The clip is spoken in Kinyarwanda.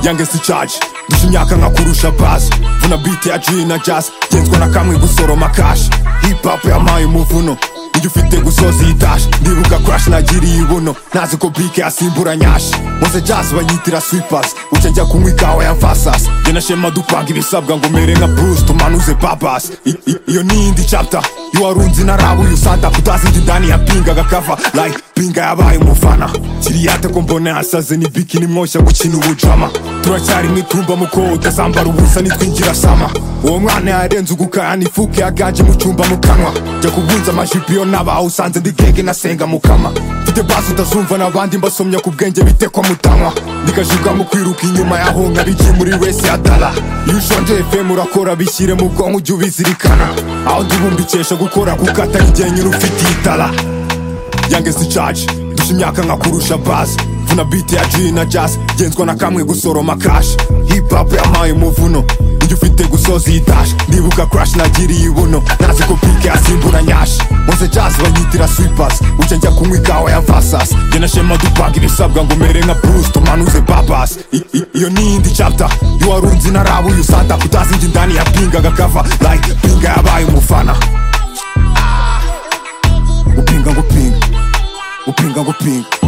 yangesi caje ndusha imyaka nkakurusha bazi vuna bite ya jini na jazz genzwa na kamwe gusoroma kashi hip hop yampaye umuvuno ujya ufite gusoza iyi tashi ndibuka crash nagiriye ibuno ntazi ko bike yasimbura nyashi mose jazz bayitira sweepers uca njya kunywa ikawa ya fasas jye na shema dupanga ibisabwa ngo mere nka bruce tumanuze babas I- i- iyo ni iyindi chapter y'uwarunzi na rabu yusata kutazi njye indani ya pinga gakava like pinga yabaye umufana kiriyate ko mbona yasaze ni biki nimwoshya gukina ubujama turacyari mwitumba muko utazambara ubusa nitwingira sama uwo mwana yarenze ugukaya n'ifuke yagaje mu cyumba mu kanwa jya kubunza amajipo iyo naba usanze ndi genge nasenga mukama mfite bazi utazumva n'abandi mbasomya ku bwenge bitekwa mutanwa ndikajibwa mu kwiruka inyuma yaho nkabiki muri wese yadara iyo ushonje fm urakora bishyire mu bwonko ujye ubizirikana aho ndibumbikesha gukora kuko atari igihe nyine ufite itara yangesi caje ndusha imyaka nkakurusha bazi vuna bite ya jini na jazz genzwa na kamwe gusoroma kashi hip hop yampaye umuvuno ujya ufite gusoza iyi tashi ndibuka crash nagiriye ibuno ntazi ko pike yasimbura nyashi mose jazz bayitira sweepers uca njya kunywa ikawa ya vasas jye na shema dupanga ibisabwa ngo mere nka bruce tumanuze babas I- i- iyo ni iyindi chapter y'uwarunzi na rabu yusata kutazi njye indani ya pinga gakava like pinga yabaye umufana upinga ngo pinga upinga ngo pinga